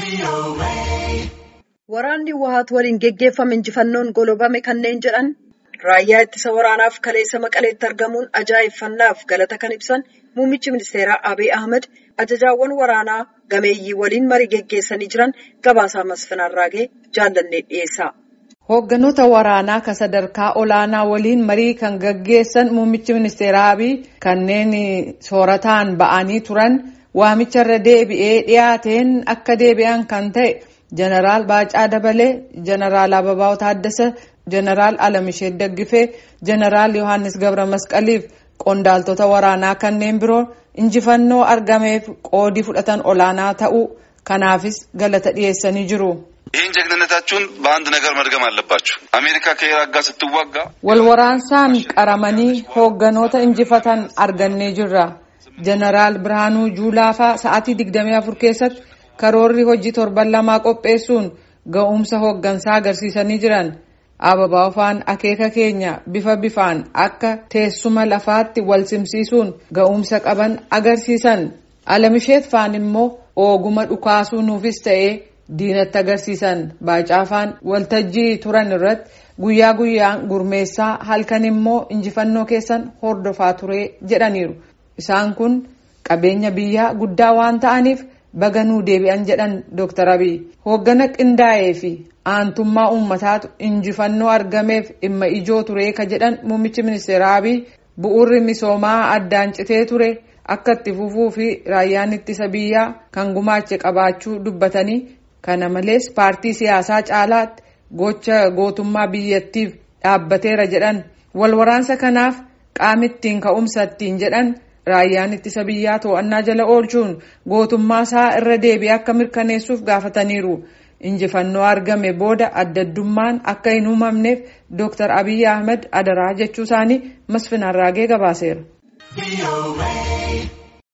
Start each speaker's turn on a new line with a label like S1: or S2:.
S1: Waraanni Wahaat waliin geggeeffame injifannoon golobame kanneen jedhan raayyaa ittisa waraanaaf kaleessa maqaleetti argamuun ajaa'ibfannaaf galata kan ibsan muummichi ministeeraa Abiy Ahmed ajajaawwan waraanaa gameeyyii waliin marii geggeessanii jiran gabaasaa Masfinaa Raagee jaallannee dhiyeessa.
S2: Hoogganoota waraanaa kan sadarkaa olaanaa waliin marii kan gaggeessan muummichi ministeeraa Abiy kanneen soorataan ba'anii turan waamicharra deebi'ee dhiyaateen akka deebi'an kan ta'e jeneraal Baacaa Dabalee, jeneraal Ababaw Taaddasa, jeneraal Alamishee Daggifee, jeneraal Yohaannis Gabra Masqaliif qondaaltota waraanaa kanneen biroo injifannoo argameef qoodii fudhatan olaanaa ta'uu kanaafis galata dhiyeessanii jiru.
S3: ይህን ጀግንነታችሁን በአንድ ነገር መድገም አለባችሁ። አሜሪካ ከኢራቅ ጋር ስትዋጋ
S2: walwaraansaan qaramanii hoogganoota injifatan argannee jirra. jeneraal Birhaanuu Juulaafaa sa'aatii 24 keessatti karoorri hojii torban lamaa qopheessuun ga'umsa hooggansaa agarsiisanii jiran. Ababaa faan akeeka keenya bifa bifaan akka teessuma lafaatti wal simsiisuun ga'umsa qaban agarsiisan. Alamisheet faan immoo ooguma dhukaasuu nuufis ta'ee diinatti agarsiisan. Baacaafaan waltajjii turan irratti guyyaa guyyaan gurmeessaa halkan immoo injifannoo keessan hordofaa ture jedhaniiru. Isaan kun qabeenya biyyaa guddaa waan ta'aniif baga nuu deebi'an jedhan Dr. Abiy. Hooggana qindaa'ee fi aantummaa uummataatu injifannoo argameef dhimma ijoo ture ka jedhan muummichi ministeera Abiy bu'uurri misoomaa addaan citee ture akka itti fufuu fi raayyaan ittisa biyyaa kan gumaache qabaachuu dubbatanii kana malees paartii siyaasaa caalaatti gocha gootummaa biyyattiif dhaabbateera jedhan walwaraansa kanaaf qaama ittiin ka'umsa ittiin jedhan raayyaan ittisa biyyaa to'annaa jala oolchuun gootummaa isaa irra deebi'ee akka mirkaneessuuf gaafataniiru. injifannoo argame booda addaddummaan akka hin uumamneef Dr. Abiy Ahmed adaraa jechuu isaanii Masfinaa Raagee gabaaseera.